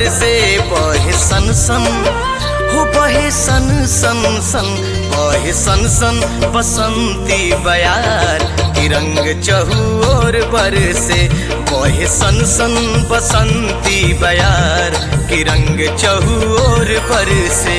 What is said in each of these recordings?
बरसे बहे सन सन हो बहे सन सन सन बहे सन सन बसंती बयार की रंग चहुओर बरसे बहे सन सन बसंती बयार की रंग चहुओर बरसे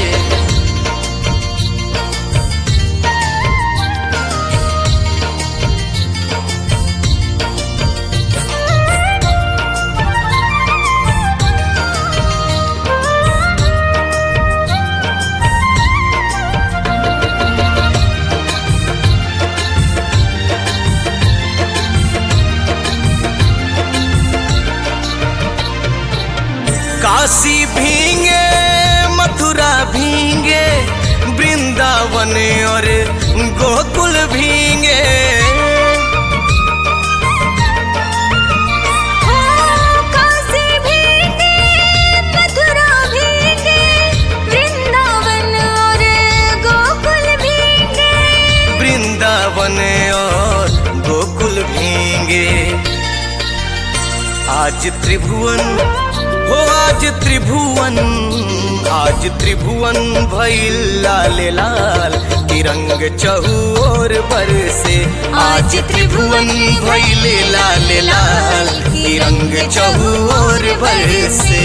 काशी भींगे मथुरा भींगे वृंदावन और गोकुल भींगे काशी भीगे मथुरा भीगे वृंदावन और गोकुल भीगे वृंदावन और गोकुल भींगे आज त्रिभुवन हो आज त्रिभुवन आज त्रिभुवन भइल लाल लाल तिरंग चहुओर बरसे आज त्रिभुवन भइल लाल लाल तिरंग चहुओर बरसे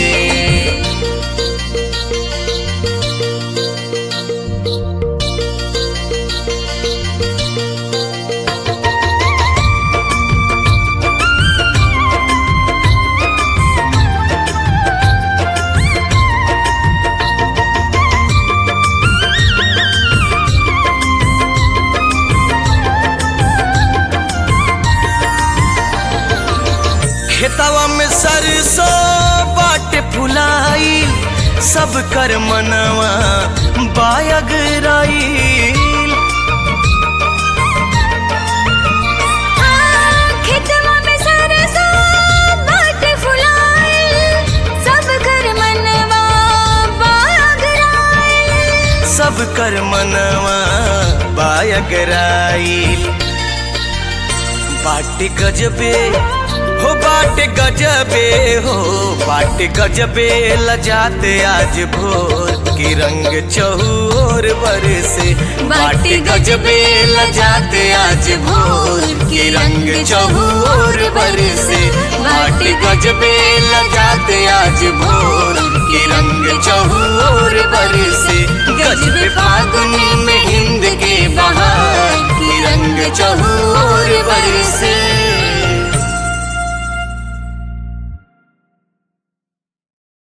खेतवा में सरसों बाट फुलाई सब कर मनवा बायगराई खेतवा में सरसों बाट फुलाए सब घर मनवा बागराए सब कर मनवा बायगराई बाट गजबे हो बाट गजबे हो बाट गजबे लजाते आज भोर की रंग चहुओर बरसे बाट गजबे लजाते आज भोर की रंग चहुओर बरसे बाट गजबे लजाते